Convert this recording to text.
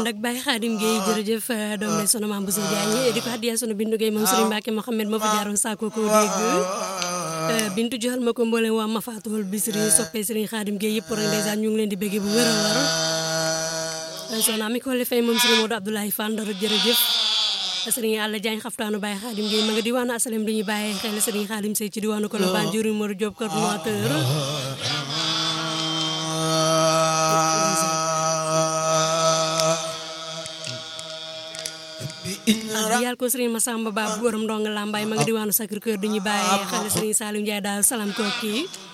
ndak Baye Khadim Gueye jërëjëf doom ne sunu maam Bousso Diagne di ko addiya sunu bindu Gueye moom Serigne Mbacke Mohamed moo fi jaaroon saako ko dégg bintu joxal ma ko mboolem waa Mafatul Bisri soppee Serigne Khadim Gueye yëpp rek ndeysaan ñu ngi leen di bëggee bu wér a wér soxna mi ko le fay moom Serigne Modou Abdoulaye Fall Ndar jërëjëf Serigne Alla Diagne xaftaanu Baye Khadim Gueye ma nga diwaanu asalem di ñu bàyyee xel Serigne Khadim Sey ci diwaanu Colobane jëriñ Modou Diop coordinateur yàlla ko Serigne Massamba Ba bu borom ndonga lambaay ma nga diwaanu Sacré Cœur du ñu bàyyee xel Serigne Saliou Ndiaye daal salam kooki